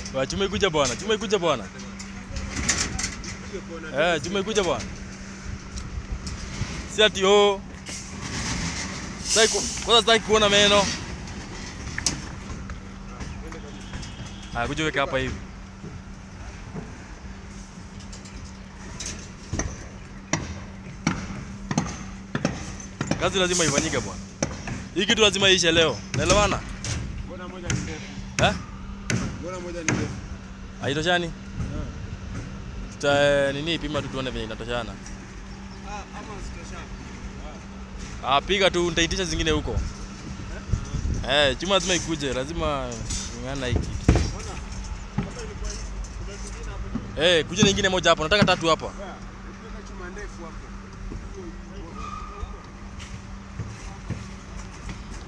Wa chuma ikuja bwana, chuma ikuja bwana. Eh, chuma ikuja bwana. Si ati oh. Sasa ku- kwanza sitaki kuona meno. Ah, kuja weka hapa hivi. Kazi lazima ifanyike bwana. Hii kitu lazima iishe leo. Naelewana? Mbona moja ni ndefu? Eh? Mbona moja ni ndefu? Haitoshani? Tuta nini pima tu tuone venye inatoshana. Ah, ama sitoshana. Ah, piga tu nitaitisha zingine huko. Eh, chuma lazima ikuje, lazima ng'ana hiki. Mbona? Hapa ilikuwa hivi. Kuna zingine hapo. Eh, kuja nyingine moja hapo. Nataka tatu hapa. Baya, ukiweka chuma ndefu hapo.